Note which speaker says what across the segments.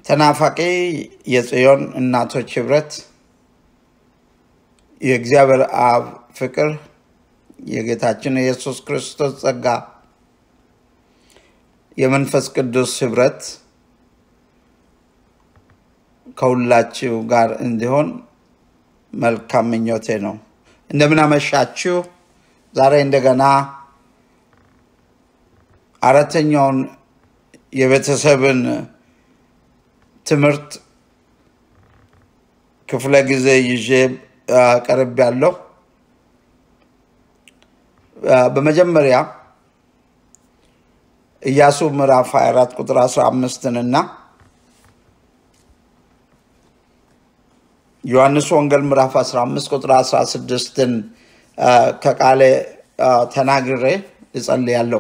Speaker 1: ተናፋቂ የጽዮን እናቶች ህብረት የእግዚአብሔር አብ ፍቅር የጌታችን የኢየሱስ ክርስቶስ ጸጋ የመንፈስ ቅዱስ ህብረት ከሁላችሁ ጋር እንዲሆን መልካም ምኞቴ ነው። እንደምን አመሻችሁ። ዛሬ እንደገና አራተኛውን የቤተሰብን ትምህርት ክፍለ ጊዜ ይዤ ቀርብ ያለው በመጀመሪያ ኢያሱ ምዕራፍ 24 ቁጥር 15 እና ዮሐንስ ወንጌል ምዕራፍ 15 ቁጥር 16ን ከቃሌ ተናግሬ እጸልያለሁ።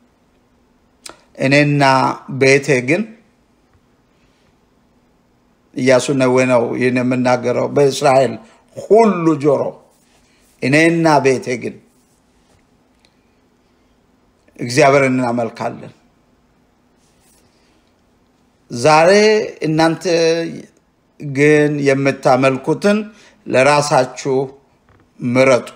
Speaker 1: እኔና ቤቴ ግን ኢያሱ ነዌ ነው ይህን የምናገረው በእስራኤል ሁሉ ጆሮ እኔና ቤቴ ግን እግዚአብሔርን እናመልካለን። ዛሬ እናንተ ግን የምታመልኩትን ለራሳችሁ ምረጡ።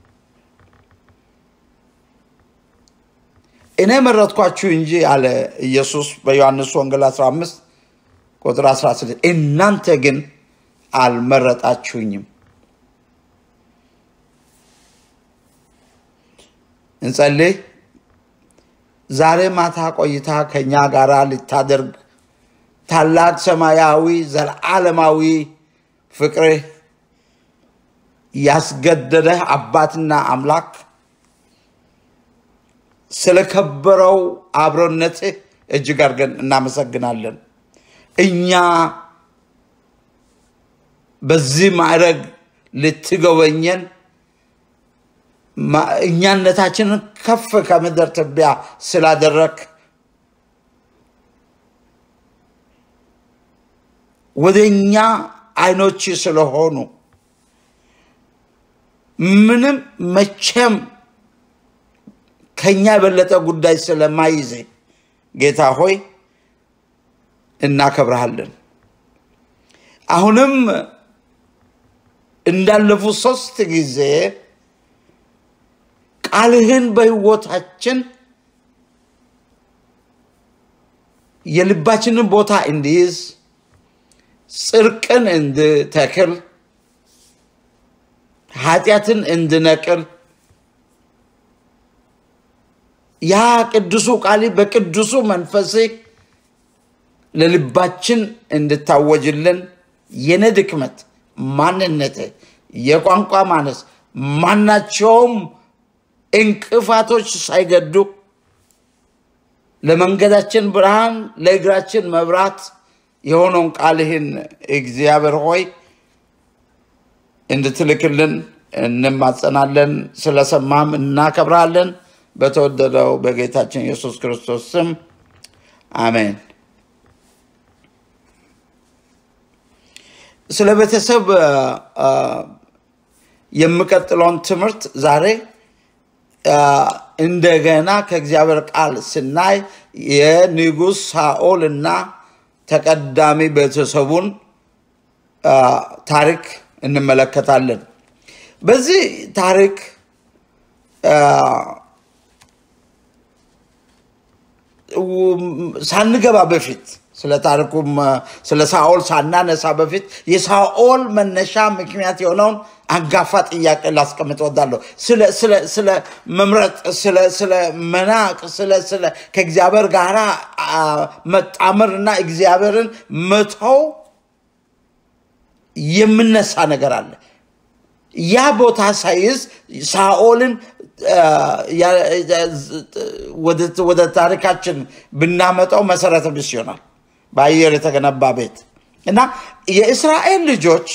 Speaker 1: እኔ መረጥኳችሁ እንጂ አለ ኢየሱስ በዮሐንስ ወንጌል 15 ቁጥር 16 እናንተ ግን አልመረጣችሁኝም። እንጸልይ። ዛሬ ማታ ቆይታ ከኛ ጋር ልታደርግ ታላቅ ሰማያዊ ዘለዓለማዊ ፍቅርህ ያስገደደህ አባትና አምላክ ስለከበረው አብሮነትህ እጅግ አድርገን እናመሰግናለን። እኛ በዚህ ማዕረግ ልትጎበኘን እኛነታችንን ከፍ ከምድር ትቢያ ስላደረግ ወደ እኛ አይኖች ስለሆኑ ምንም መቼም ከኛ የበለጠ ጉዳይ ስለማይዜ ጌታ ሆይ እናከብረሃለን። አሁንም እንዳለፉት ሶስት ጊዜ ቃልህን በሕይወታችን የልባችንን ቦታ እንዲይዝ ጽድቅን እንድተክል ኃጢአትን እንድነቅል ያ ቅዱሱ ቃል በቅዱሱ መንፈስ ለልባችን እንድታወጅልን የነ ድክመት፣ ማንነት፣ የቋንቋ ማነስ ማናቸውም እንቅፋቶች ሳይገዱ ለመንገዳችን ብርሃን ለእግራችን መብራት የሆነውን ቃልህን እግዚአብሔር ሆይ እንድትልክልን እንማጸናለን። ስለሰማም እናከብራለን። በተወደደው በጌታችን ኢየሱስ ክርስቶስ ስም አሜን። ስለ ቤተሰብ የምቀጥለውን ትምህርት ዛሬ እንደገና ከእግዚአብሔር ቃል ስናይ የንጉሥ ሳኦል እና ተቀዳሚ ቤተሰቡን ታሪክ እንመለከታለን። በዚህ ታሪክ ሳንገባ በፊት ስለ ታሪኩም ስለ ሳኦል ሳናነሳ በፊት የሳኦል መነሻ ምክንያት የሆነውን አንጋፋ ጥያቄ ላስቀምጥ ወዳለሁ። ስለ መምረጥ፣ ስለ መናቅ፣ ስለ ከእግዚአብሔር ጋር መጣመር እና እግዚአብሔርን መተው የምነሳ ነገር አለ። ያ ቦታ ሳይዝ ሳኦልን ወደ ታሪካችን ብናመጣው መሰረተ ቢስ ይሆናል። በአየር የተገነባ ቤት እና የእስራኤል ልጆች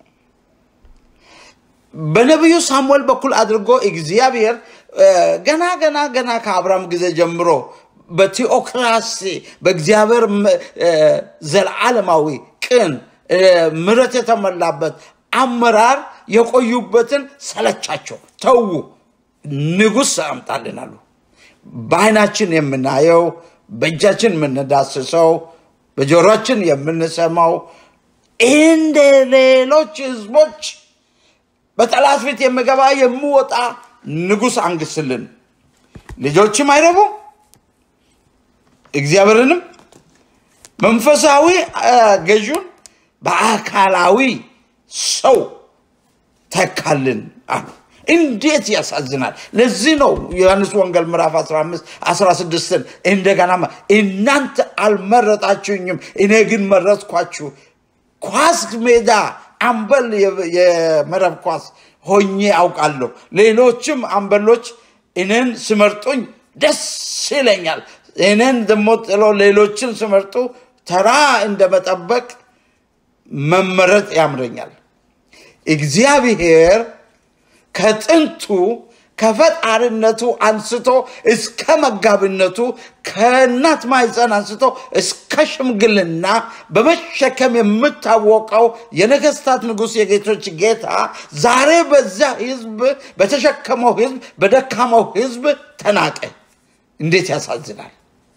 Speaker 1: በነቢዩ ሳሙኤል በኩል አድርጎ እግዚአብሔር ገና ገና ገና ከአብርሃም ጊዜ ጀምሮ በቴዎክራሲ በእግዚአብሔር ዘለዓለማዊ ቅን ምረት የተሞላበት አመራር የቆዩበትን ሰለቻቸው፣ ተዉ፣ ንጉሥ አምጣልን አሉ። በዓይናችን የምናየው በእጃችን የምንዳስሰው በጆሮችን የምንሰማው እንደ ሌሎች ህዝቦች በጠላት ፊት የምገባ የምወጣ ንጉሥ አንግስልን። ልጆችም አይረቡም፣ እግዚአብሔርንም መንፈሳዊ ገዥን በአካላዊ ሰው ተካልን አሉ። እንዴት ያሳዝናል! ለዚህ ነው ዮሐንስ ወንጌል ምዕራፍ 15 16ን እንደገና እናንተ አልመረጣችሁኝም፣ እኔ ግን መረጥኳችሁ። ኳስ ሜዳ አምበል የመረብ ኳስ ሆኜ አውቃለሁ። ሌሎችም አምበሎች እኔን ስመርጡኝ ደስ ይለኛል። እኔን ደግሞ ጥሎ ሌሎችን ስመርጡ ተራ እንደመጠበቅ መመረጥ ያምረኛል። እግዚአብሔር ከጥንቱ ከፈጣሪነቱ አንስቶ እስከ መጋቢነቱ ከእናት ማኅፀን አንስቶ እስከ ሽምግልና በመሸከም የምታወቀው የነገስታት ንጉሥ የጌቶች ጌታ ዛሬ በዚያ ህዝብ በተሸከመው ህዝብ በደካማው ህዝብ ተናቀ። እንዴት ያሳዝናል!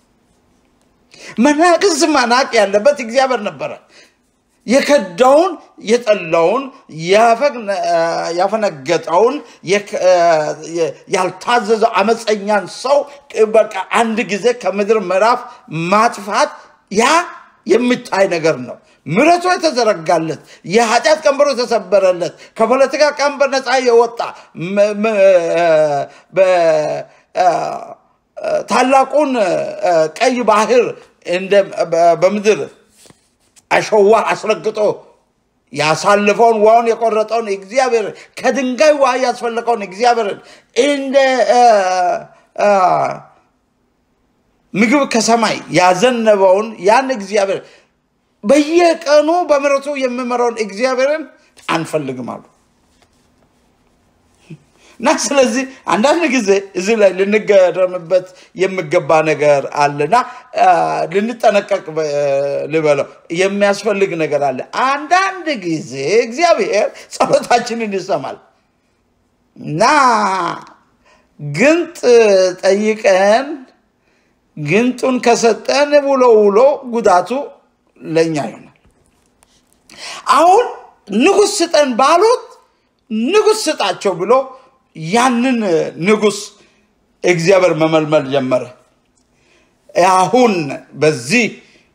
Speaker 1: መናቅስ መናቅ ያለበት እግዚአብሔር ነበረ። የከዳውን የጠላውን ያፈነገጠውን ያልታዘዘው አመፀኛን ሰው በቃ አንድ ጊዜ ከምድር ምዕራፍ ማጥፋት ያ የሚታይ ነገር ነው። ምሕረቱ የተዘረጋለት የኃጢአት ቀንበሩ የተሰበረለት ከፖለቲካ ቀንበር ነፃ የወጣ ታላቁን ቀይ ባህር በምድር አሸዋ አስረግጦ ያሳልፈውን ውሃውን የቆረጠውን እግዚአብሔር ከድንጋይ ውሃ ያስፈለቀውን እግዚአብሔርን እንደ ምግብ ከሰማይ ያዘነበውን ያን እግዚአብሔር በየቀኑ በምሕረቱ የሚመራውን እግዚአብሔርን አንፈልግም አሉ እና ስለዚህ አንዳንድ ጊዜ እዚህ ላይ ልንገረምበት የሚገባ ነገር አለና ልንጠነቀቅ ልበለው የሚያስፈልግ ነገር አለ። አንዳንድ ጊዜ እግዚአብሔር ጸሎታችንን ይሰማል እና ግንጥ ጠይቀን ግንጡን ከሰጠን ውሎ ውሎ ጉዳቱ ለእኛ ይሆናል። አሁን ንጉሥ ስጠን ባሉት ንጉሥ ስጣቸው ብሎ ያንን ንጉሥ እግዚአብሔር መመልመል ጀመረ። አሁን በዚህ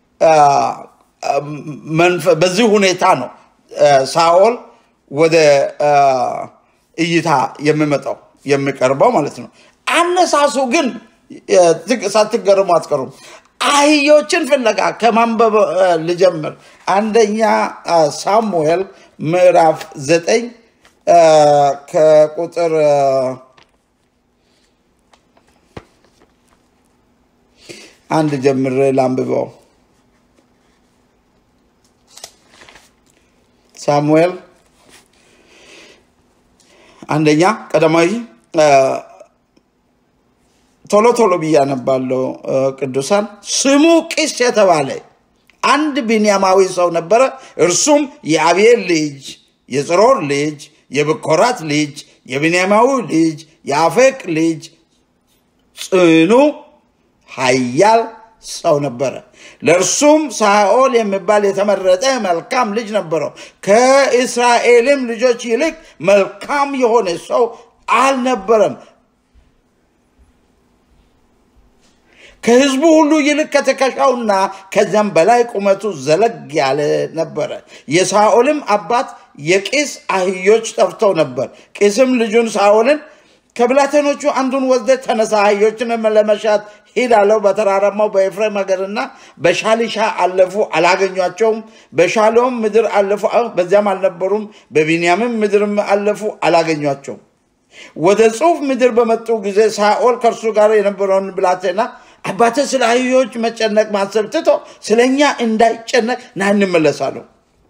Speaker 1: በዚህ ሁኔታ ነው ሳኦል ወደ እይታ የሚመጣው የሚቀርበው ማለት ነው። አነሳሱ ግን ሳትገርሙ አትቀሩም። አህዮችን ፍለጋ ከማንበብ ልጀምር። አንደኛ ሳሙኤል ምዕራፍ ዘጠኝ ከቁጥር አንድ ጀምሬ ላንብበው። ሳሙኤል አንደኛ ቀዳማዊ ቶሎ ቶሎ ብዬ አነባለሁ። ቅዱሳን ስሙ ቂስ የተባለ አንድ ቢንያማዊ ሰው ነበረ። እርሱም የአብኤል ልጅ የጽሮር ልጅ የብኮራት ልጅ የብንያማዊ ልጅ የአፌቅ ልጅ ጽኑ ኃያል ሰው ነበረ። ለእርሱም ሳኦል የሚባል የተመረጠ መልካም ልጅ ነበረው። ከእስራኤልም ልጆች ይልቅ መልካም የሆነ ሰው አልነበረም። ከህዝቡ ሁሉ ይልቅ ከትከሻውና ከዚያም በላይ ቁመቱ ዘለግ ያለ ነበረ። የሳኦልም አባት የቂስ አህዮች ጠፍተው ነበር። ቂስም ልጁን ሳኦልን ከብላቴኖቹ አንዱን ወስደ ተነሳ፣ አህዮችን ለመሻት ሂድ አለው። በተራራማው በኤፍሬም ሀገርና በሻሊሻ አለፉ፣ አላገኟቸውም። በሻሎም ምድር አለፉ፣ በዚያም አልነበሩም። በቢንያምም ምድርም አለፉ፣ አላገኟቸውም። ወደ ጹፍ ምድር በመጡ ጊዜ ሳኦል ከእርሱ ጋር የነበረውን ብላቴና አባተ ስለ አህዮች መጨነቅ ማሰብ ትቶ ስለ እኛ እንዳይጨነቅ ና እንመለሳለሁ።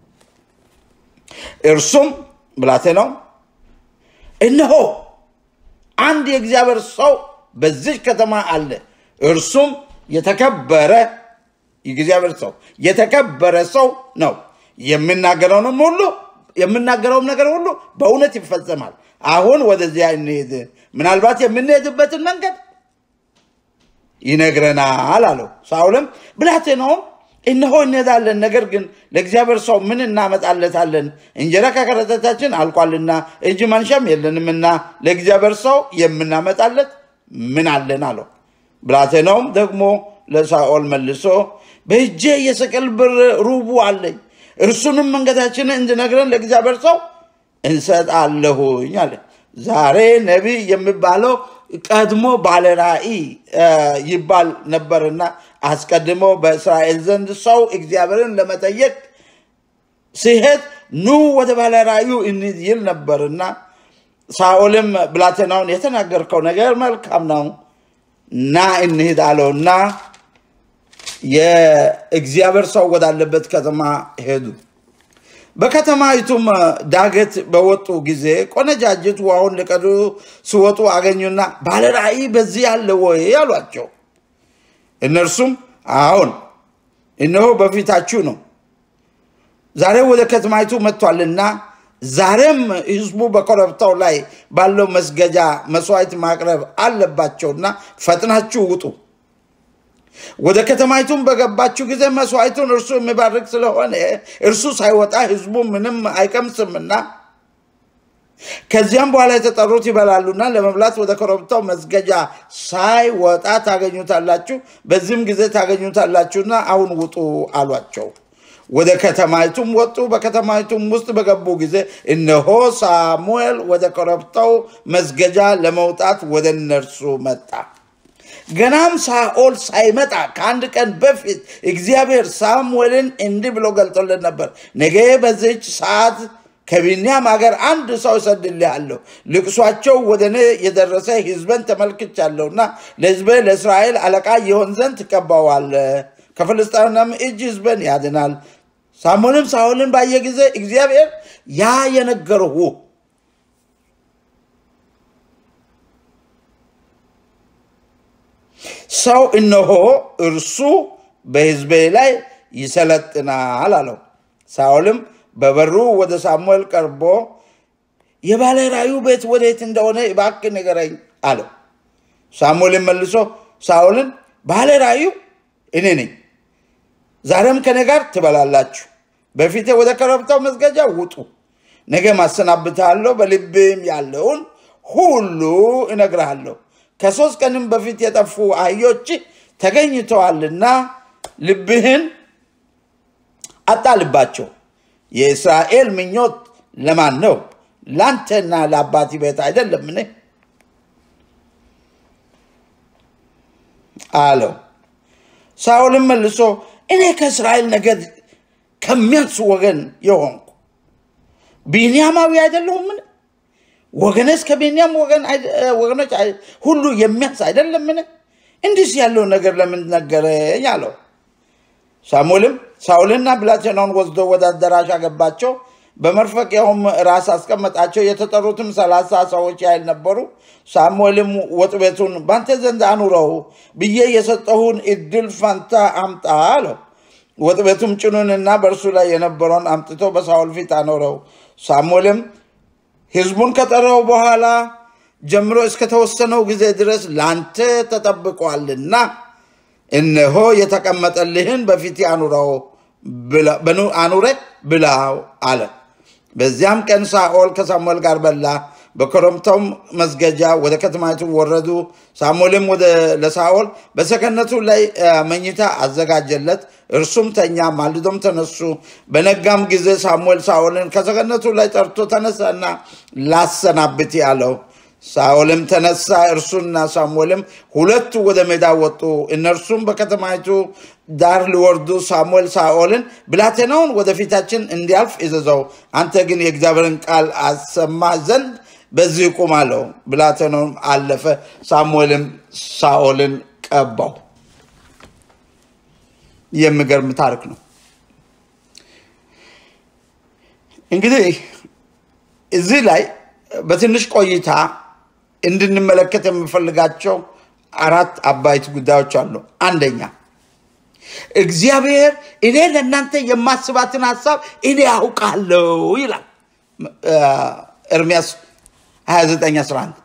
Speaker 1: እርሱም ብላቴናው እነሆ አንድ የእግዚአብሔር ሰው በዚች ከተማ አለ። እርሱም የተከበረ የእግዚአብሔር ሰው የተከበረ ሰው ነው። የምናገረውንም ሁሉ የምናገረውም ነገር ሁሉ በእውነት ይፈጸማል። አሁን ወደዚያ እንሄድ፣ ምናልባት የምንሄድበትን መንገድ ይነግረናል አለው። ሳውልም ብላቴናውም እነሆ እንሄዳለን፣ ነገር ግን ለእግዚአብሔር ሰው ምን እናመጣለታለን? እንጀራ ከከረጢታችን አልቋልና እጅ ማንሻም የለንምና ለእግዚአብሔር ሰው የምናመጣለት ምን አለን አለው። ብላቴናውም ደግሞ ለሳኦል መልሶ በእጄ የሰቅል ብር ሩቡ አለኝ፣ እርሱንም መንገዳችንን እንድነግረን ለእግዚአብሔር ሰው እንሰጣለሁኝ አለ። ዛሬ ነቢይ የሚባለው ቀድሞ ባለ ራእይ ይባል ነበርና አስቀድሞ በእስራኤል ዘንድ ሰው እግዚአብሔርን ለመጠየቅ ሲሄድ ኑ ወደ ባለ ራእዩ እንሂድ ይል ነበርና ሳኦልም ብላቴናውን የተናገርከው ነገር መልካም ነው፣ ና እንሂድ አለውና የእግዚአብሔር ሰው ወዳለበት ከተማ ሄዱ። በከተማይቱም ዳገት በወጡ ጊዜ ቆነጃጅት ውሃውን ሊቀዱ ሲወጡ አገኙና ባለ ራእይ በዚህ አለ ወይ አሏቸው። እነርሱም አዎን፣ እነሆ በፊታችሁ ነው፣ ዛሬ ወደ ከተማይቱ መጥቷልና ዛሬም ሕዝቡ በኮረብታው ላይ ባለው መስገጃ መስዋዕት ማቅረብ አለባቸውና ፈጥናችሁ ውጡ። ወደ ከተማይቱም በገባችሁ ጊዜ መስዋዕቱን እርሱ የሚባርክ ስለሆነ እርሱ ሳይወጣ ሕዝቡ ምንም አይቀምስምና ከዚያም በኋላ የተጠሩት ይበላሉና ለመብላት ወደ ኮረብታው መስገጃ ሳይወጣ ታገኙታላችሁ። በዚህም ጊዜ ታገኙታላችሁና አሁን ውጡ አሏቸው። ወደ ከተማይቱም ወጡ። በከተማይቱም ውስጥ በገቡ ጊዜ እነሆ ሳሙኤል ወደ ኮረብታው መስገጃ ለመውጣት ወደ እነርሱ መጣ። ገናም ሳኦል ሳይመጣ ከአንድ ቀን በፊት እግዚአብሔር ሳሙኤልን እንዲህ ብሎ ገልጦለት ነበር። ነገ በዚች ሰዓት ከቢንያም ሀገር አንድ ሰው እሰድልሃለሁ። ልቅሷቸው ወደ እኔ የደረሰ ሕዝበን ተመልክቻለሁና ለሕዝቤ ለእስራኤል አለቃ የሆን ዘንድ ትቀባዋለህ። ከፍልስጤምም እጅ ሕዝበን ያድናል። ሳሙኤልም ሳኦልን ባየ ጊዜ እግዚአብሔር ያ የነገርሁ ሰው እነሆ እርሱ በሕዝቤ ላይ ይሰለጥናል አለው። ሳኦልም በበሩ ወደ ሳሙኤል ቀርቦ የባለ ራእዩ ቤት ወዴት እንደሆነ እባክህ ንገረኝ አለው። ሳሙኤልም መልሶ ሳኦልን ባለ ራእዩ እኔ ነኝ፣ ዛሬም ከኔ ጋር ትበላላችሁ። በፊቴ ወደ ኮረብታው መስገጃ ውጡ። ነገ ማሰናብትሃለሁ፣ በልቤም ያለውን ሁሉ እነግርሃለሁ። ከሶስት ቀንም በፊት የጠፉ አህዮች ተገኝተዋልና ልብህን አጣልባቸው። የእስራኤል ምኞት ለማን ነው? ለአንተና ለአባት ቤት አይደለምን? አለው። ሳኦልም መልሶ እኔ ከእስራኤል ነገድ ከሚያንሱ ወገን የሆንኩ ቢንያማዊ አይደለሁምን? ወገነስ ከቢንያም ወገኖች ሁሉ የሚያንስ አይደለምን? እንዲህ ያለው ነገር ለምን ነገረኝ? አለው። ሳሙኤልም ሳኦልና ብላቴናውን ወስዶ ወደ አዳራሽ አገባቸው። በመርፈቂያውም ራስ አስቀመጣቸው። የተጠሩትም ሰላሳ ሰዎች ያህል ነበሩ። ሳሙኤልም ወጥ ቤቱን በአንተ ዘንድ አኑረው ብዬ የሰጠሁን እድል ፈንታ አምጣ አለው። ወጥ ቤቱም ጭኑንና በእርሱ ላይ የነበረውን አምጥቶ በሳኦል ፊት አኖረው። ሳሙኤልም ሕዝቡን ከጠራው በኋላ ጀምሮ እስከተወሰነው ጊዜ ድረስ ላንተ ተጠብቋልና እነሆ የተቀመጠልህን በፊት አኑረው አኑረ ብላው አለ። በዚያም ቀን ሳኦል ከሳሙኤል ጋር በላ። በኮረብታውም መስገጃ ወደ ከተማይቱ ወረዱ። ሳሙኤልም ወደ ለሳኦል በሰገነቱ ላይ መኝታ አዘጋጀለት፣ እርሱም ተኛ። ማልዶም ተነሱ። በነጋም ጊዜ ሳሙኤል ሳኦልን ከሰገነቱ ላይ ጠርቶ ተነሳና ላሰናብት አለው። ሳኦልም ተነሳ፣ እርሱና ሳሙኤልም ሁለቱ ወደ ሜዳ ወጡ። እነርሱም በከተማይቱ ዳር ሊወርዱ ሳሙኤል ሳኦልን ብላቴናውን ወደፊታችን እንዲያልፍ እዘዘው፣ አንተ ግን የእግዚአብሔርን ቃል አሰማ ዘንድ በዚህ ቁም አለው። ብላቴናውም አለፈ። ሳሙኤልም ሳኦልን ቀባው። የሚገርም ታሪክ ነው። እንግዲህ እዚህ ላይ በትንሽ ቆይታ እንድንመለከት የምፈልጋቸው አራት አባይት ጉዳዮች አሉ። አንደኛ እግዚአብሔር እኔ ለእናንተ የማስባትን ሀሳብ እኔ ያውቃለሁ ይላል ኤርሚያስ 29 11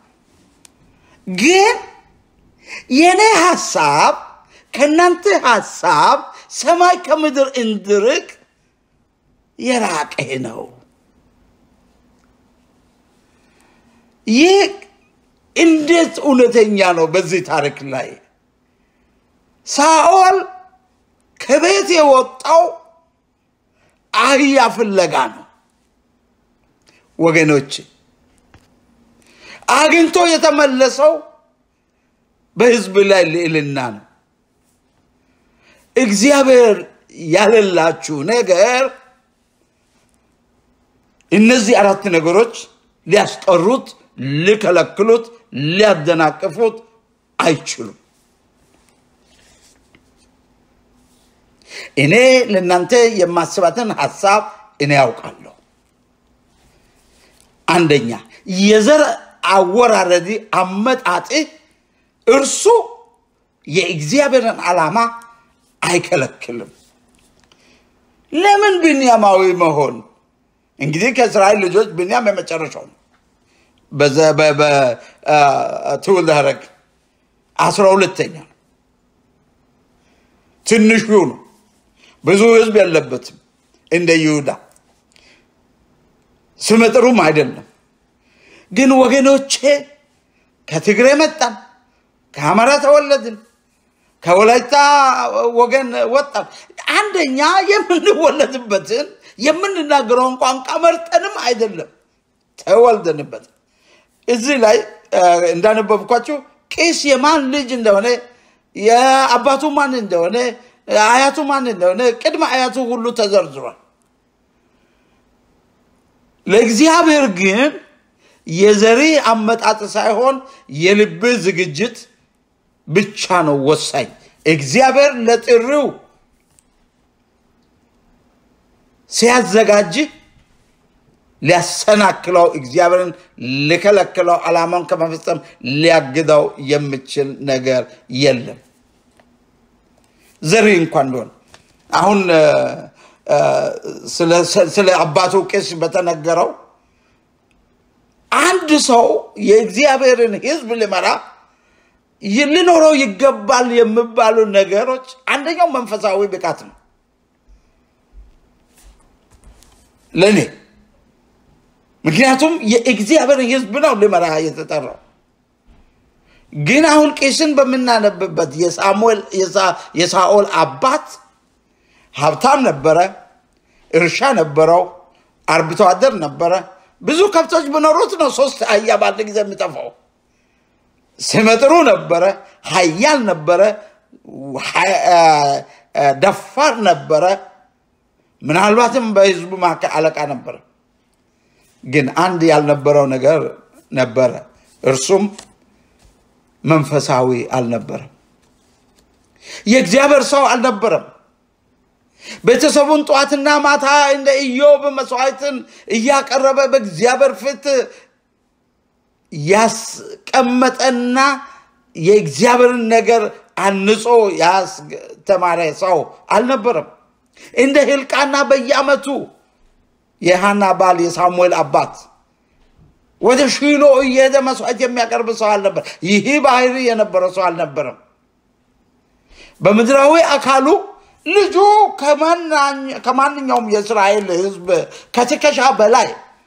Speaker 1: ግን የእኔ ሀሳብ ከእናንተ ሀሳብ ሰማይ ከምድር እንድርቅ የራቀ ነው። ይህ እንዴት እውነተኛ ነው! በዚህ ታሪክ ላይ ሳኦል ከቤት የወጣው አህያ ፍለጋ ነው። ወገኖች አግኝቶ የተመለሰው በህዝብ ላይ ልዕልና ነው። እግዚአብሔር ያለላችሁ ነገር እነዚህ አራት ነገሮች ሊያስቀሩት፣ ሊከለክሉት፣ ሊያደናቅፉት አይችሉም። እኔ ለእናንተ የማስባትን ሀሳብ እኔ ያውቃለሁ። አንደኛ የዘር አወራረዲ አመጣጥ እርሱ የእግዚአብሔርን ዓላማ አይከለክልም። ለምን ብንያማዊ መሆን? እንግዲህ ከእስራኤል ልጆች ብንያም የመጨረሻው ነው። በትውልድ ሐረግ አስራ ሁለተኛ ነው። ትንሹ ነው። ብዙ ህዝብ የለበትም እንደ ይሁዳ ስመጥሩም አይደለም። ግን ወገኖቼ ከትግሬ መጣን፣ ከአማራ ተወለድን፣ ከወላይታ ወገን ወጣን። አንደኛ የምንወለድበትን የምንናገረውን ቋንቋ መርጠንም አይደለም ተወልደንበት። እዚህ ላይ እንዳነበብኳችሁ ቄስ የማን ልጅ እንደሆነ የአባቱ ማን እንደሆነ አያቱ ማን እንደሆነ ቅድመ አያቱ ሁሉ ተዘርዝሯል። ለእግዚአብሔር ግን የዘሪ አመጣጥ ሳይሆን የልብ ዝግጅት ብቻ ነው ወሳኝ። እግዚአብሔር ለጥሪው ሲያዘጋጅ ሊያሰናክለው እግዚአብሔርን ሊከለክለው ዓላማውን ከመፈጸም ሊያግደው የሚችል ነገር የለም። ዘሪ እንኳን ቢሆን አሁን ስለ አባቱ ቄስ በተነገረው አንድ ሰው የእግዚአብሔርን ሕዝብ ሊመራ ሊኖረው ይገባል የሚባሉ ነገሮች አንደኛው መንፈሳዊ ብቃት ነው። ለእኔ ምክንያቱም የእግዚአብሔርን ሕዝብ ነው ሊመራ የተጠራው። ግን አሁን ቄስን በምናነብበት የሳሙኤል የሳኦል አባት ሀብታም ነበረ፣ እርሻ ነበረው፣ አርብቶ አደር ነበረ። ብዙ ከብቶች ቢኖሩት ነው ሶስት አህያ በአንድ ጊዜ የሚጠፋው። ስመጥሩ ነበረ፣ ኃያል ነበረ፣ ደፋር ነበረ። ምናልባትም በህዝቡ መካከል አለቃ ነበረ። ግን አንድ ያልነበረው ነገር ነበረ። እርሱም መንፈሳዊ አልነበረም። የእግዚአብሔር ሰው አልነበረም። ቤተሰቡን ጠዋትና ማታ እንደ ኢዮብ መስዋዕትን እያቀረበ በእግዚአብሔር ፊት ያስቀመጠና የእግዚአብሔርን ነገር አንጾ ያስተማረ ሰው አልነበረም። እንደ ህልቃና በየዓመቱ የሃና ባል የሳሙኤል አባት ወደ ሺሎ እየሄደ መስዋዕት የሚያቀርብ ሰው አልነበር። ይህ ባህሪ የነበረ ሰው አልነበረም። በምድራዊ አካሉ ልጁ ከማንኛውም የእስራኤል ሕዝብ ከትከሻ በላይ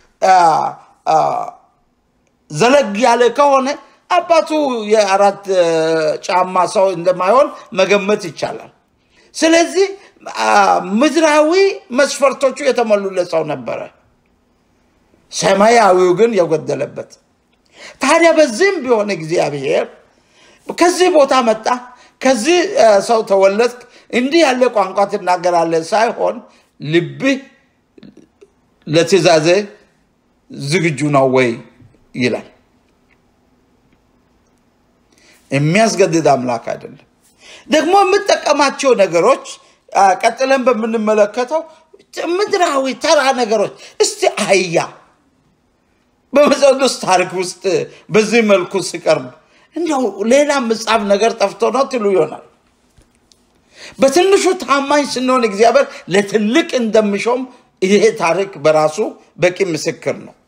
Speaker 1: ዘለግ ያለ ከሆነ አባቱ የአራት ጫማ ሰው እንደማይሆን መገመት ይቻላል። ስለዚህ ምድራዊ መስፈርቶቹ የተሞሉለት ሰው ነበረ። ሰማያዊው ግን የጎደለበት። ታዲያ በዚህም ቢሆን እግዚአብሔር ከዚህ ቦታ መጣ፣ ከዚህ ሰው ተወለድክ፣ እንዲህ ያለ ቋንቋ ትናገራለህ ሳይሆን ልብህ ለትእዛዜ ዝግጁ ነው ወይ ይላል። የሚያስገድድ አምላክ አይደለም። ደግሞ የምጠቀማቸው ነገሮች ቀጥለን በምንመለከተው ምድራዊ ተራ ነገሮች እስቲ አህያ በመጽሐፍ ቅዱስ ታሪክ ውስጥ በዚህ መልኩ ሲቀርብ እንዲያው ሌላ መጽሐፍ ነገር ጠፍቶ ነው ትሉ ይሆናል። በትንሹ ታማኝ ስንሆን እግዚአብሔር ለትልቅ እንደሚሾም ይሄ ታሪክ በራሱ በቂ ምስክር ነው።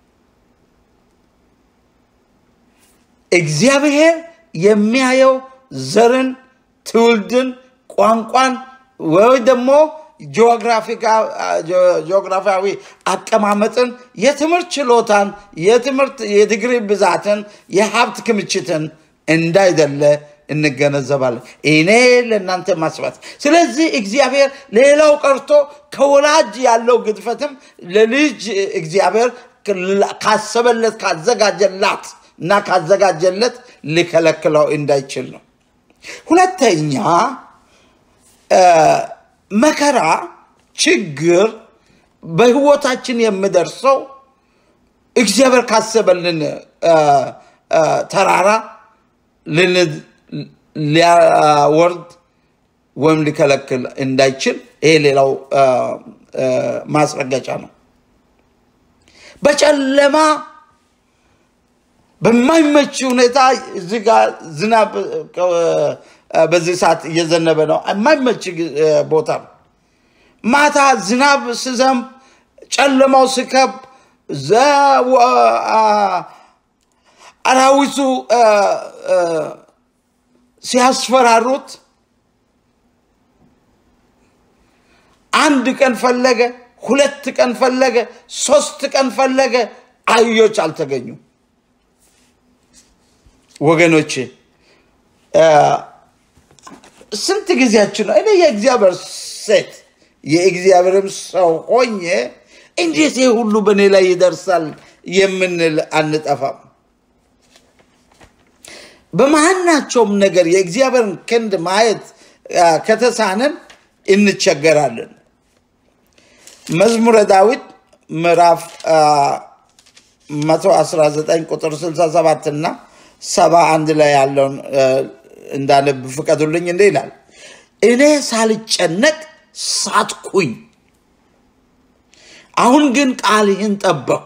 Speaker 1: እግዚአብሔር የሚያየው ዘርን፣ ትውልድን፣ ቋንቋን ወይ ደግሞ ጂኦግራፊያዊ አቀማመጥን፣ የትምህርት ችሎታን፣ የትምህርት የዲግሪ ብዛትን፣ የሀብት ክምችትን እንዳይደለ እንገነዘባለን። እኔ ለእናንተ ማስባት። ስለዚህ እግዚአብሔር ሌላው ቀርቶ ከወላጅ ያለው ግድፈትም ለልጅ እግዚአብሔር ካሰበለት ካዘጋጀላት እና ካዘጋጀለት ሊከለክለው እንዳይችል ነው። ሁለተኛ መከራ፣ ችግር በህይወታችን የሚደርሰው እግዚአብሔር ካሰበልን ተራራ ሊያወርድ ወይም ሊከለክል እንዳይችል ይሄ ሌላው ማስረገጫ ነው። በጨለማ በማይመች ሁኔታ እዚህ ጋር ዝናብ በዚህ ሰዓት እየዘነበ ነው። የማይመች ቦታ ነው። ማታ ዝናብ ስዘንብ ጨለማው ስከብ አራዊቱ ሲያስፈራሩት አንድ ቀን ፈለገ፣ ሁለት ቀን ፈለገ፣ ሶስት ቀን ፈለገ፣ አህዮች አልተገኙም። ወገኖቼ ስንት ጊዜያችን ነው? እኔ የእግዚአብሔር ሴት የእግዚአብሔርም ሰው ሆኜ እንዴት ይህ ሁሉ በእኔ ላይ ይደርሳል የምንል አንጠፋም። በማናቸውም ነገር የእግዚአብሔርን ክንድ ማየት ከተሳነን እንቸገራለን። መዝሙረ ዳዊት ምዕራፍ 119 ቁጥር 67 እና 71 ላይ ያለውን እንዳነብ ፍቀዱልኝ። እንዲህ ይላል፣ እኔ ሳልጨነቅ ሳትኩኝ፣ አሁን ግን ቃልህን ጠበቅኩ።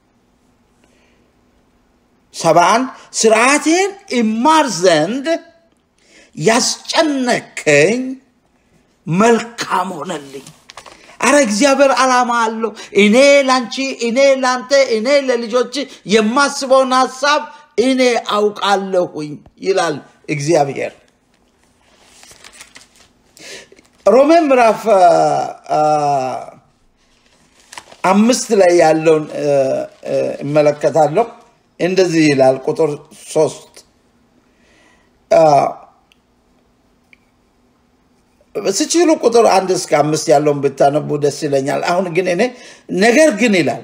Speaker 1: ሰባ አንድ ስርዓቴን እማር ዘንድ ያስጨነቀኝ መልካም ሆነልኝ። አረ እግዚአብሔር ዓላማ አለው። እኔ ላንቺ፣ እኔ ላንተ፣ እኔ ለልጆች የማስበውን ሀሳብ እኔ አውቃለሁኝ ይላል እግዚአብሔር። ሮሜ ምዕራፍ አምስት ላይ ያለውን እመለከታለሁ። እንደዚህ ይላል ቁጥር ሶስት ስችሉ ቁጥር አንድ እስከ አምስት ያለውን ብታነቡ ደስ ይለኛል። አሁን ግን እኔ ነገር ግን ይላል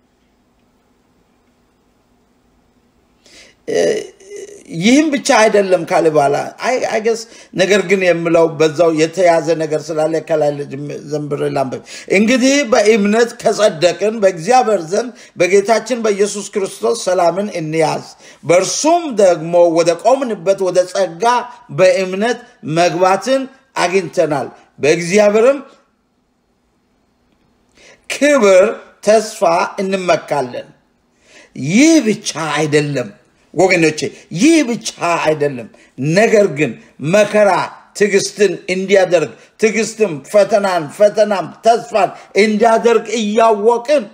Speaker 1: ይህም ብቻ አይደለም ካለ በኋላ አይገስ ነገር ግን የምለው በዛው የተያዘ ነገር ስላለ ከላይ ዘንብር ላንብብ። እንግዲህ በእምነት ከጸደቅን በእግዚአብሔር ዘንድ በጌታችን በኢየሱስ ክርስቶስ ሰላምን እንያዝ። በእርሱም ደግሞ ወደ ቆምንበት ወደ ጸጋ በእምነት መግባትን አግኝተናል። በእግዚአብሔርም ክብር ተስፋ እንመካለን። ይህ ብቻ አይደለም ወገኖቼ፣ ይህ ብቻ አይደለም። ነገር ግን መከራ ትዕግስትን እንዲያደርግ ትዕግስትም ፈተናን ፈተናም ተስፋን እንዲያደርግ እያወቅን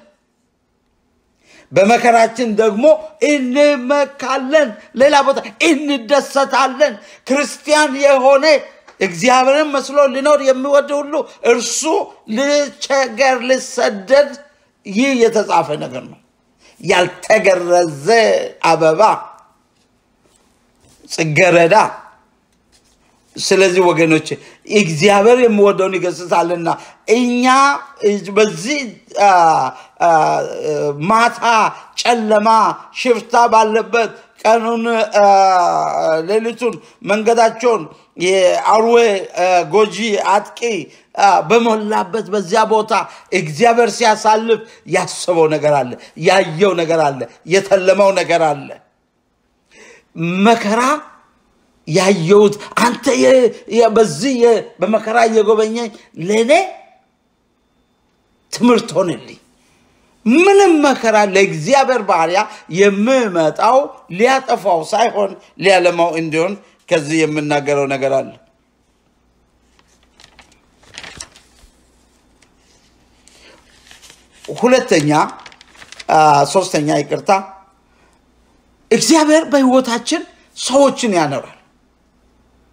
Speaker 1: በመከራችን ደግሞ እንመካለን። ሌላ ቦታ እንደሰታለን። ክርስቲያን የሆነ እግዚአብሔርን መስሎ ሊኖር የሚወድ ሁሉ እርሱ ልቸገር፣ ልሰደድ ይህ የተጻፈ ነገር ነው። ያልተገረዘ አበባ ጽጌረዳ። ስለዚህ ወገኖች እግዚአብሔር የሚወደውን ይገስጻልና እኛ በዚህ ማታ ጨለማ ሽፍታ ባለበት ቀኑን ሌሊቱን መንገዳቸውን የአርዌ ጎጂ አጥቂ በሞላበት በዚያ ቦታ እግዚአብሔር ሲያሳልፍ ያሰበው ነገር አለ፣ ያየው ነገር አለ፣ የተለመው ነገር አለ። መከራ ያየሁት አንተ በዚህ በመከራ እየጎበኘኝ ለእኔ ትምህርት ሆነልኝ። ምንም መከራ ለእግዚአብሔር ባሪያ የምመጣው ሊያጠፋው ሳይሆን ሊያለማው እንዲሆን ከዚህ የምናገረው ነገር አለ። ሁለተኛ ሶስተኛ፣ ይቅርታ፣ እግዚአብሔር በሕይወታችን ሰዎችን ያኖራል።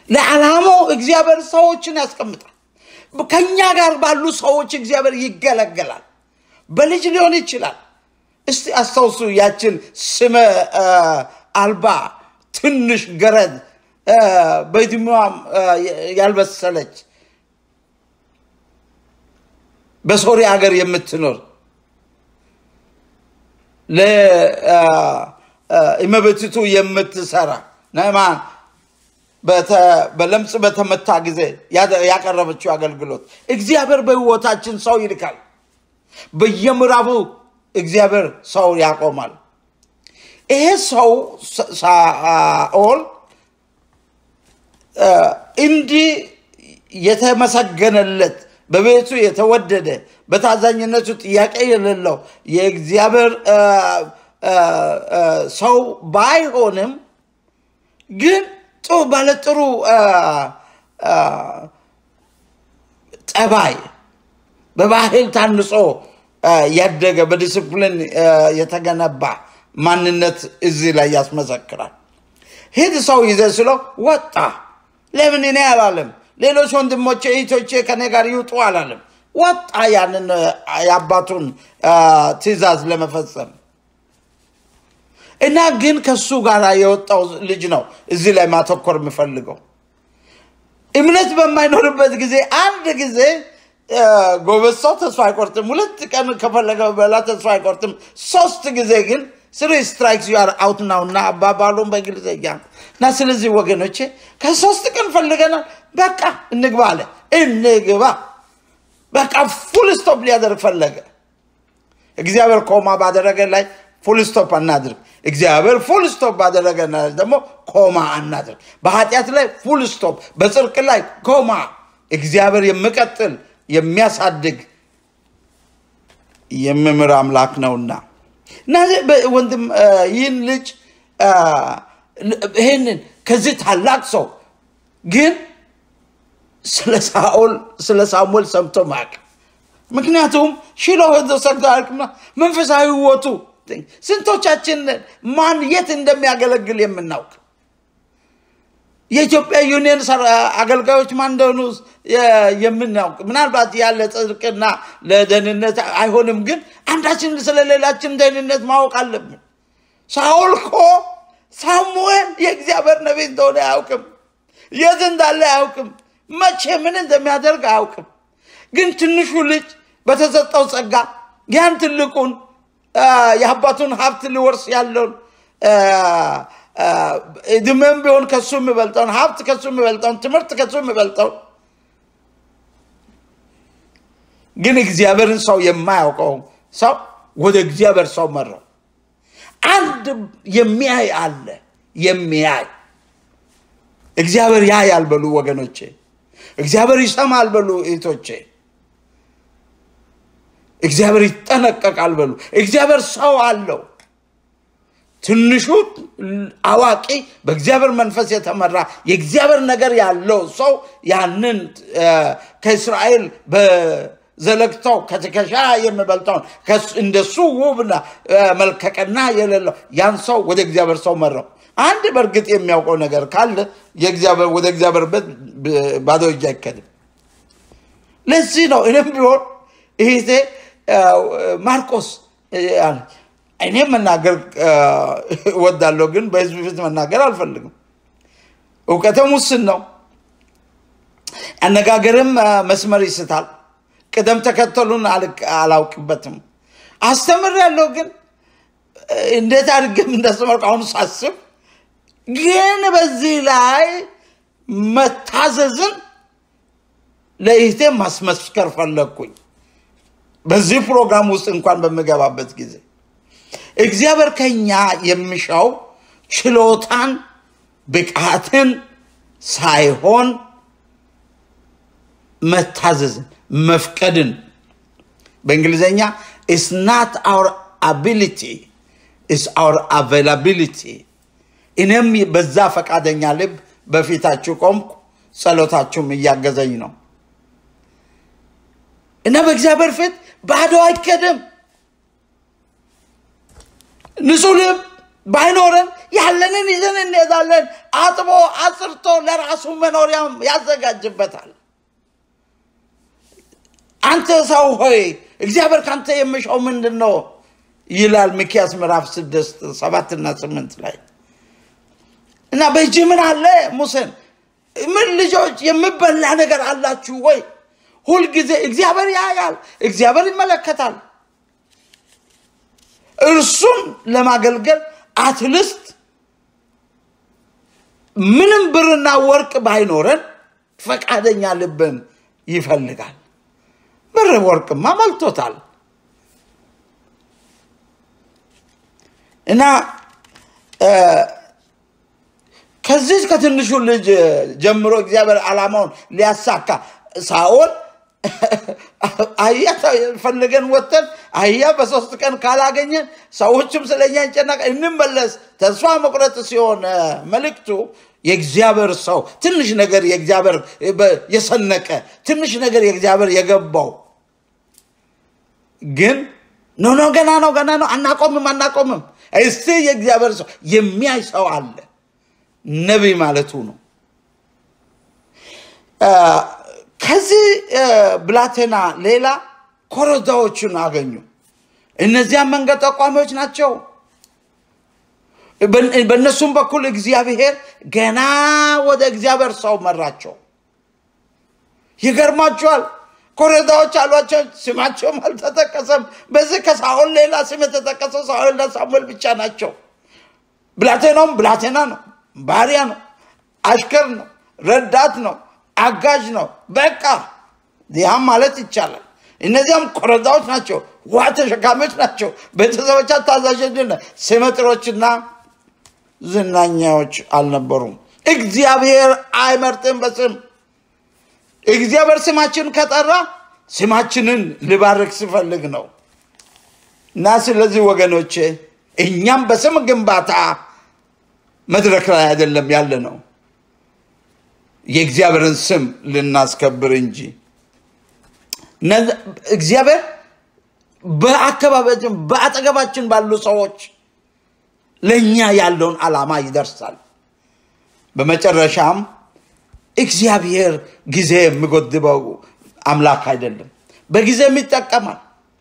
Speaker 1: ለዓላማው እግዚአብሔር ሰዎችን ያስቀምጣል። ከኛ ጋር ባሉ ሰዎች እግዚአብሔር ይገለገላል። በልጅ ሊሆን ይችላል። እስቲ አስታውሱ ያችን ስመ አ፣ አልባ ትንሽ ገረድ አ፣ በዕድሜዋም አ፣ ያልበሰለች በሶሪያ ሀገር የምትኖር ለእመቤቲቱ የምትሰራ ናዕማን በተ- በለምጽ በተመታ ጊዜ ያደ- ያቀረበችው አገልግሎት እግዚአብሔር በሕይወታችን ሰው ይልካል። በየምዕራቡ እግዚአብሔር ሰው ያቆማል። ይሄ ሰው ሳ- ሳኦል አ፣ እንዲህ የተመሰገነለት በቤቱ የተወደደ በታዛኝነቱ ጥያቄ የሌለው የእግዚአብሔር አ፣ አ፣ አ፣ ሰው ባይሆንም ግን ጥሩ ባለጥሩ አ፣ አ፣ ጠባይ በባህል ታንጾ አ፣ ያደገ በዲስፕሊን አ፣ የተገነባ ማንነት እዚህ ላይ ያስመሰክራል። ሂድ ሰው ይዘ ስለው ወጣ። ለምን እኔ አላለም? ሌሎች ወንድሞቼ እህቶቼ ከኔ ጋር ይውጡ አላለም። ወጣ ያንን አ፣ የአባቱን አ፣ ትእዛዝ ለመፈጸም እና ግን ከሱ ጋር የወጣው ልጅ ነው እዚህ ላይ ማተኮር የምፈልገው። እምነት በማይኖርበት ጊዜ አንድ ጊዜ አ፣ ጎበዝ ሰው ተስፋ አይቆርጥም። ሁለት ቀን ከፈለገ በላ ተስፋ አይቆርጥም። ሶስት ጊዜ ግን ስሪ ስትራይክስ ዩ አር አውት ናው እና አባባሉን በእንግሊዝኛ ነው። እና ስለዚህ ወገኖቼ ከሶስት ቀን ፈልገናል፣ በቃ እንግባ አለ። እንግባ በቃ ፉል ስቶፕ ሊያደርግ ፈለገ። እግዚአብሔር ኮማ ባደረገ ላይ ፉል ስቶፕ አናድርግ። እግዚአብሔር ፉል ስቶፕ ባደረገ ላይ ደግሞ ኮማ አናድርግ። በኃጢአት ላይ ፉል ስቶፕ፣ በጽድቅ ላይ ኮማ። እግዚአብሔር የሚቀጥል የሚያሳድግ የሚምር አምላክ ነውና እና በ- ወንድም አ፣ ይህን ልጅ አ፣ ይህንን ከዚህ ታላቅ ሰው ግን ስለ ሳኦል ስለ ሳሙኤል ሰምቶ ማቅ ምክንያቱም ሽሎ ሄዶ ሰግዶ አያውቅምና መንፈሳዊ ህይወቱ ስንቶቻችን ማን የት እንደሚያገለግል የምናውቅ የኢትዮጵያ ዩኒየን ሰራ- አገልጋዮች ማን እንደሆኑ የ- የምናውቅ ምናልባት ያለ ጽድቅና ለደህንነት አይሆንም፣ ግን አንዳችን ስለሌላችን ደህንነት ማወቅ አለብን። ሳኦል እኮ ሳሙኤል የእግዚአብሔር ነቢይ እንደሆነ አያውቅም። የት እንዳለ አያውቅም። መቼ ምን እንደሚያደርግ አያውቅም። ግን ትንሹ ልጅ በተሰጠው ጸጋ ያን ትልቁን አ፣ የአባቱን ሀብት ሊወርስ ያለውን አ፣ አ፣ እድሜም ቢሆን ከሱ የሚበልጠውን ሀብት ከሱ የሚበልጠውን ትምህርት ከሱ የሚበልጠውን ግን እግዚአብሔርን ሰው የማያውቀው ሰው ወደ እግዚአብሔር ሰው መራው። አንድ የሚያይ አለ የሚያይ እግዚአብሔር ያያል በሉ ወገኖቼ፣ እግዚአብሔር ይሰማል በሉ እህቶቼ፣ እግዚአብሔር ይጠነቀቃል በሉ። እግዚአብሔር ሰው አለው። ትንሹ አዋቂ በእግዚአብሔር መንፈስ የተመራ የእግዚአብሔር ነገር ያለው ሰው ያንን እ፣ ከእስራኤል በዘለግታው ከትከሻ የሚበልጠውን ከሱ- እንደሱ ውብና እ፣ መልከቀና የሌለው ያን ሰው ወደ እግዚአብሔር ሰው መራው። አንድ በእርግጥ የሚያውቀው ነገር ካለ የእግዚአብሔር ወደ እግዚአብሔር ቤት ብ- ባዶ እጅ አይከድም። ለዚህ ነው እኔም ቢሆን ይሄ ማርቆስ እ፣ አለ። እኔ መናገር እ፣ እወዳለሁ፣ ግን በህዝብ ፊት መናገር አልፈልግም። እውቀትም ውስን ነው። አነጋገርም እ፣ መስመር ይስታል። ቅደም ተከተሉን አልቅ- አላውቅበትም። አስተምሬያለሁ፣ ግን እ፣ እንዴት አድርጌም እንዳስተማርኩ አሁን ሳስብ ግን በዚህ ላይ መታዘዝን ለይህቴ ማስመስከር ፈለግኩኝ። በዚህ ፕሮግራም ውስጥ እንኳን በምገባበት ጊዜ እግዚአብሔር ከኛ የሚሻው ችሎታን፣ ብቃትን ሳይሆን መታዘዝን፣ መፍቀድን በእንግሊዝኛ ኢስ ናት አውር አቢሊቲ ኢስ አውር አቬላቢሊቲ። እኔም በዛ ፈቃደኛ ልብ በፊታችሁ ቆምኩ፣ ጸሎታችሁም እያገዘኝ ነው እና በእግዚአብሔር ፊት ባዶ አይከድም። ንጹህ ልብ ባይኖረን ያለንን ይዘን እንሄዳለን። አጥቦ አጽርቶ ለራሱ መኖሪያም ያዘጋጅበታል። አንተ ሰው ሆይ እግዚአብሔር ካንተ የሚሻው ምንድን ነው ይላል ሚክያስ ምዕራፍ ስድስት ሰባትና ስምንት ላይ እና በእጅ ምን አለ ሙሴን ምን ልጆች የምበላ ነገር አላችሁ ወይ? ሁልጊዜ እግዚአብሔር ያያል፣ እግዚአብሔር ይመለከታል። እርሱን ለማገልገል አትልስት ምንም ብርና ወርቅ ባይኖረን ፈቃደኛ ልብን ይፈልጋል። ብር ወርቅማ ሞልቶታል እና ከዚህ ከትንሹ ልጅ ጀምሮ እግዚአብሔር ዓላማውን ሊያሳካ ሳኦል አህያ ፈልገን ወጥተን አህያ በሶስት ቀን ካላገኘን ሰዎችም ስለኛ ይጨነቃ እንመለስ ተስፋ መቁረጥ ሲሆን መልእክቱ የእግዚአብሔር ሰው ትንሽ ነገር የእግዚአብሔር የሰነቀ ትንሽ ነገር የእግዚአብሔር የገባው ግን ኖ ኖ ገና ነው ገና ነው አናቆምም አናቆምም እስቲ የእግዚአብሔር ሰው የሚያይ ሰው አለ ነቢይ ማለቱ ነው ከዚህ ብላቴና ሌላ ኮረዳዎችን አገኙ እነዚያ መንገድ ጠቋሚዎች ናቸው በእነሱም በኩል እግዚአብሔር ገና ወደ እግዚአብሔር ሰው መራቸው ይገርማቸዋል ኮረዳዎች አሏቸው ስማቸውም አልተጠቀሰም በዚህ ከሳኦል ሌላ ስም የተጠቀሰው ሳኦልና ሳሙኤል ብቻ ናቸው ብላቴናውም ብላቴና ነው ባሪያ ነው አሽከር ነው ረዳት ነው አጋዥ ነው በቃ ያም ማለት ይቻላል እነዚያም ኮረዳዎች ናቸው ውሃ ተሸካሚዎች ናቸው ቤተሰቦቻ ታዛዦች ስመጥሮችና ዝናኛዎች አልነበሩም እግዚአብሔር አይመርጥም በስም እግዚአብሔር ስማችን ከጠራ ስማችንን ልባርክ ሲፈልግ ነው እና ስለዚህ ወገኖቼ እኛም በስም ግንባታ መድረክ ላይ አይደለም ያለ ነው የእግዚአብሔርን ስም ልናስከብር እንጂ እግዚአብሔር በአካባቢያችን በአጠገባችን ባሉ ሰዎች ለእኛ ያለውን ዓላማ ይደርሳል በመጨረሻም እግዚአብሔር ጊዜ የሚጎድበው አምላክ አይደለም በጊዜም ይጠቀማል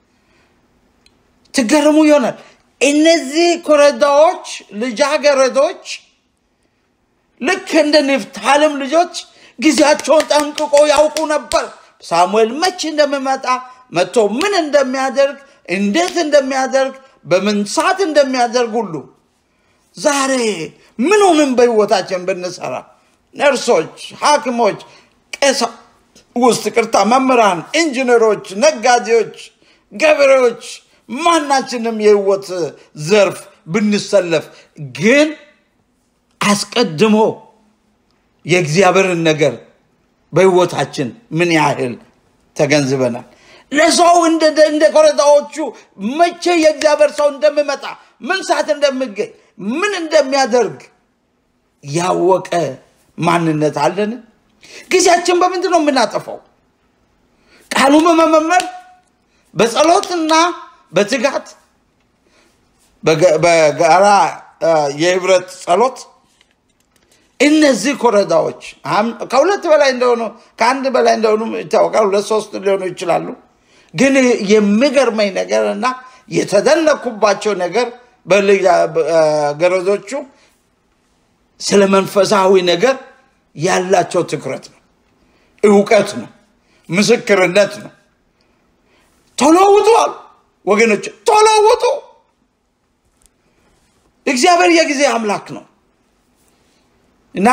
Speaker 1: ትገርሙ ይሆናል እነዚህ ኮረዳዎች ልጃገረዶች ልክ እንደ ንፍታልም ልጆች ጊዜያቸውን ጠንቅቆ ያውቁ ነበር ሳሙኤል መቼ እንደሚመጣ መጥቶ ምን እንደሚያደርግ እንዴት እንደሚያደርግ በምን ሰዓት እንደሚያደርግ ሁሉ ዛሬ ምኑንም በህይወታችን ብንሰራ ነርሶች ሐኪሞች ቄሳ ውስጥ ቅርታ መምህራን ኢንጂነሮች ነጋዴዎች ገበሬዎች ማናችንም የህይወት ዘርፍ ብንሰለፍ ግን አስቀድሞ የእግዚአብሔርን ነገር በህይወታችን ምን ያህል ተገንዝበናል ለሰው እንደ ኮረዳዎቹ መቼ የእግዚአብሔር ሰው እንደሚመጣ ምን ሰዓት እንደሚገኝ ምን እንደሚያደርግ ያወቀ ማንነት አለን ጊዜያችን በምንድን ነው የምናጠፋው ቃሉ በመመመር በጸሎትና በትጋት በጋራ የህብረት ጸሎት እነዚህ ኮረዳዎች ከሁለት በላይ እንደሆኑ ከአንድ በላይ እንደሆኑ ይታወቃል ሁለት ሶስት ሊሆኑ ይችላሉ ግን የሚገርመኝ ነገር እና የተደነኩባቸው ነገር ገረዶቹ ስለ መንፈሳዊ ነገር ያላቸው ትኩረት ነው እውቀት ነው ምስክርነት ነው ተለውጡ አሉ ወገኖች ተለውጡ እግዚአብሔር የጊዜ አምላክ ነው እና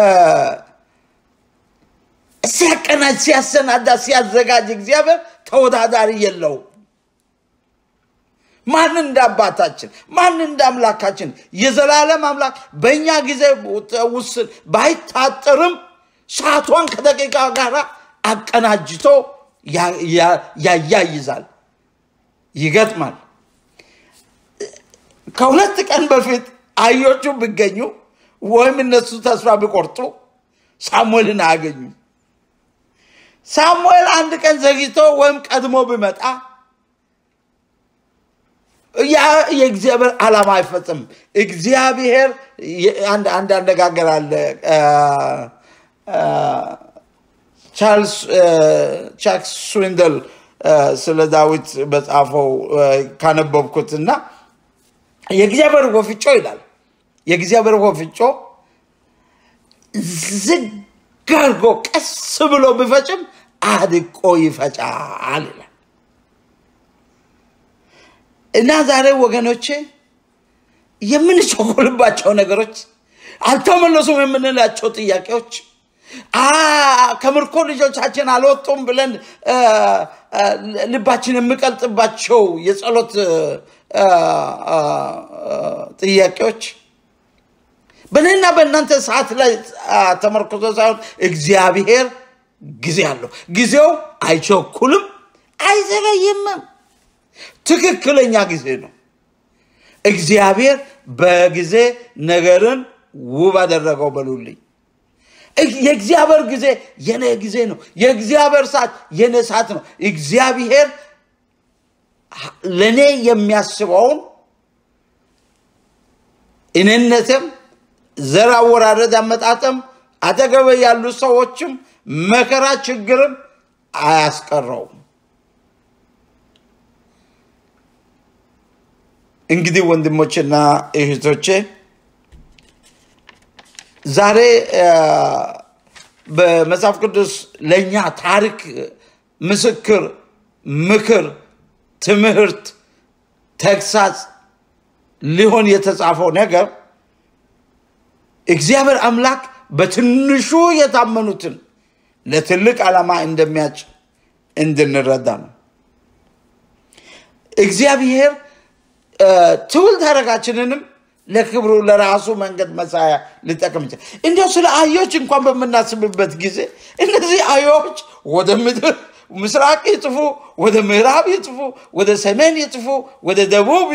Speaker 1: ሲያቀናጅ ሲያሰናዳ ሲያዘጋጅ እግዚአብሔር ተወዳዳሪ የለውም ማን እንደ አባታችን ማን እንደ አምላካችን የዘላለም አምላክ በእኛ ጊዜ ውስን ባይታጠርም ሰዓቷን ከደቂቃ ጋር አቀናጅቶ ያያይዛል ይገጥማል ከሁለት ቀን በፊት አዮቹ ቢገኙ ወይም እነሱ ተስፋ ቢቆርጡ ሳሙኤልን አያገኙ ሳሙኤል አንድ ቀን ዘግይቶ ወይም ቀድሞ ቢመጣ ያ የእግዚአብሔር ዓላማ አይፈጽም። እግዚአብሔር አንድ አንድ አነጋገር አለ ቻርልስ ቻክ ስዊንደል ስለ ዳዊት በጻፈው ካነበብኩት እና የእግዚአብሔር ወፍጮ ይላል የእግዚአብሔር ወፍጮ ዝግ አድርጎ ቀስ ብሎ ቢፈጭም አድቆ ይፈጫል ይላል እና ዛሬ ወገኖቼ የምንቸኮልባቸው ነገሮች አልተመለሱም የምንላቸው ጥያቄዎች ከምርኮ ልጆቻችን አልወጡም ብለን ልባችን የሚቀልጥባቸው የጸሎት ጥያቄዎች በእኔና በእናንተ ሰዓት ላይ ተመርኮዞ ሳይሆን እግዚአብሔር ጊዜ አለው። ጊዜው አይቸኩልም፣ አይዘገይምም። ትክክለኛ ጊዜ ነው። እግዚአብሔር በጊዜ ነገርን ውብ አደረገው በሉልኝ። የእግዚአብሔር ጊዜ የኔ ጊዜ ነው። የእግዚአብሔር ሰዓት የኔ ሰዓት ነው። እግዚአብሔር ለእኔ የሚያስበውን እኔነትም ዘር አወራረድ አመጣጥም አጠገበ ያሉ ሰዎችም መከራ ችግርም አያስቀረውም። እንግዲህ ወንድሞችና እህቶቼ ዛሬ በመጽሐፍ ቅዱስ ለእኛ ታሪክ፣ ምስክር፣ ምክር፣ ትምህርት፣ ተግሳጽ ሊሆን የተጻፈው ነገር እግዚአብሔር አምላክ በትንሹ የታመኑትን ለትልቅ ዓላማ እንደሚያጭ እንድንረዳ ነው። እግዚአብሔር ትውልድ ሐረጋችንንም ለክብሩ ለራሱ መንገድ መሳያ ሊጠቅም ይችላል። እንዲያው ስለ አህዮች እንኳን በምናስብበት ጊዜ እነዚህ አህዮች ወደ ምድር ምስራቅ ይጥፉ፣ ወደ ምዕራብ ይጥፉ፣ ወደ ሰሜን ይጥፉ፣ ወደ ደቡብ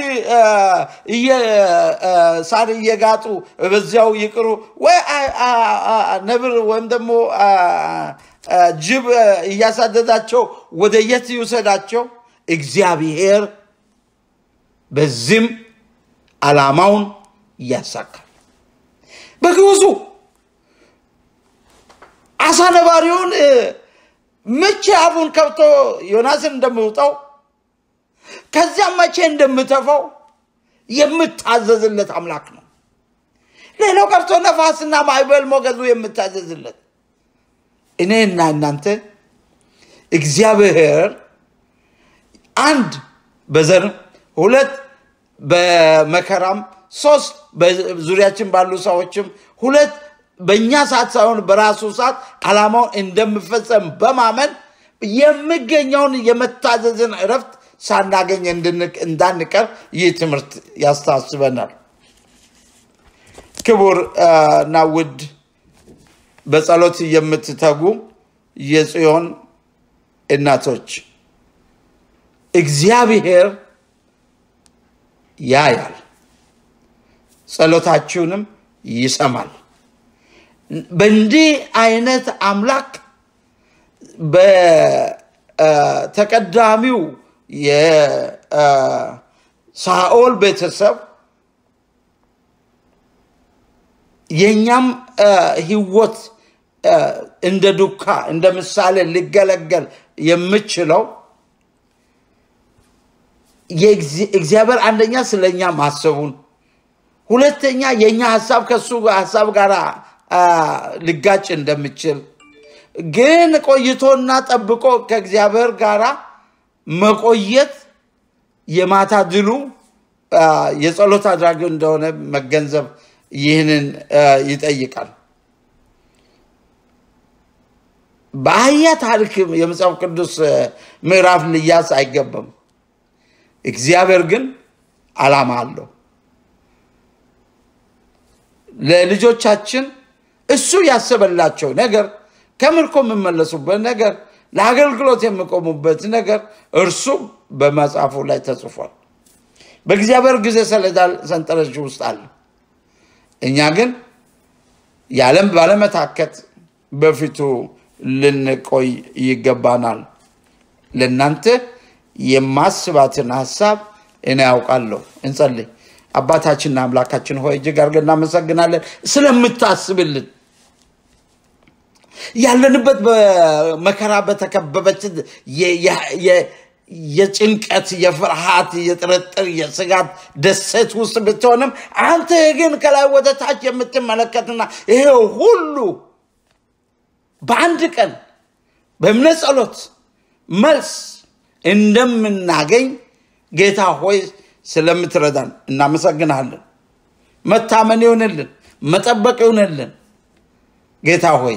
Speaker 1: ሳር እየጋጡ በዚያው ይቅሩ፣ ወይ ነብር ወይም ደግሞ ጅብ እያሳደዳቸው ወደ የት ይውሰዳቸው? እግዚአብሔር በዚህም ዓላማውን ያሳካል። በግብፁ አሳ ነባሪውን መቼ አፉን ከብቶ ዮናስን እንደምውጠው ከዚያም መቼ እንደምተፈው የምታዘዝለት አምላክ ነው። ሌላው ቀርቶ ነፋስና ማዕበል ሞገዱ የምታዘዝለት እኔና እናንተ እግዚአብሔር አንድ በዘርም ሁለት በመከራም ሶስት በዙሪያችን ባሉ ሰዎችም ሁለት በእኛ ሰዓት ሳይሆን በራሱ ሰዓት ዓላማውን እንደምፈጸም በማመን የሚገኘውን የመታዘዝን እረፍት ሳናገኝ እንዳንቀር ይህ ትምህርት ያስታስበናል። ክቡር እና ውድ በጸሎት የምትተጉ የጽዮን እናቶች እግዚአብሔር ያያል፣ ጸሎታችሁንም ይሰማል። በእንዲህ አይነት አምላክ በተቀዳሚው የሳኦል ቤተሰብ የእኛም ህይወት እንደ ዱካ እንደ ምሳሌ ሊገለገል የምችለው እግዚአብሔር አንደኛ ስለኛ ማሰቡን፣ ሁለተኛ የእኛ ሀሳብ ከሱ ሀሳብ ጋር ሊጋጭ እንደምችል ግን ቆይቶና ጠብቆ ከእግዚአብሔር ጋር መቆየት የማታ ድሉ የጸሎት አድራጊ እንደሆነ መገንዘብ ይህንን ይጠይቃል። በአህያ ታሪክ የመጽሐፍ ቅዱስ ምዕራፍ ልያዝ አይገባም። እግዚአብሔር ግን ዓላማ አለው። ለልጆቻችን እሱ ያሰበላቸው ነገር ከምርኮ የምመለሱበት ነገር ለአገልግሎት የሚቆሙበት ነገር እርሱም በመጽሐፉ ላይ ተጽፏል። በእግዚአብሔር ጊዜ ሰሌዳ ሰንጠረዥ ውስጥ አለ። እኛ ግን የዓለም ባለመታከት በፊቱ ልንቆይ ይገባናል። ለእናንተ የማስባትን ሀሳብ እኔ ያውቃለሁ። እንጸልይ። አባታችንና አምላካችን ሆይ እጅግ አድርገን እናመሰግናለን ስለምታስብልን ያለንበት በመከራ በተከበበች የ- የ- የ- የጭንቀት፣ የፍርሃት፣ የጥርጥር፣ የስጋት ደሴት ውስጥ ብትሆንም አንተ ግን ከላይ ወደ ታች የምትመለከትና ይሄ ሁሉ በአንድ ቀን በእምነት ጸሎት መልስ እንደምናገኝ ጌታ ሆይ ስለምትረዳን እናመሰግናለን። መታመን ይሁንልን፣ መጠበቅ ይሁንልን። ጌታ ሆይ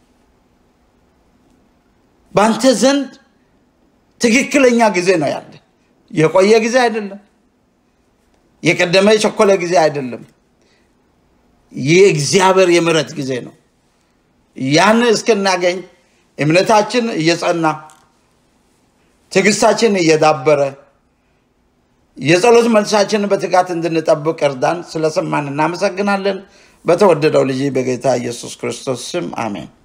Speaker 1: በአንተ ዘንድ ትክክለኛ ጊዜ ነው ያለ። የቆየ ጊዜ አይደለም። የቀደመ የቸኮለ ጊዜ አይደለም። የእግዚአብሔር የምሕረት ጊዜ ነው። ያን እስክናገኝ እምነታችን እየጸና ትዕግስታችን እየዳበረ የጸሎት መልሳችንን በትጋት እንድንጠብቅ እርዳን። ስለሰማን እናመሰግናለን። በተወደደው ልጅ በጌታ ኢየሱስ ክርስቶስ ስም አሜን።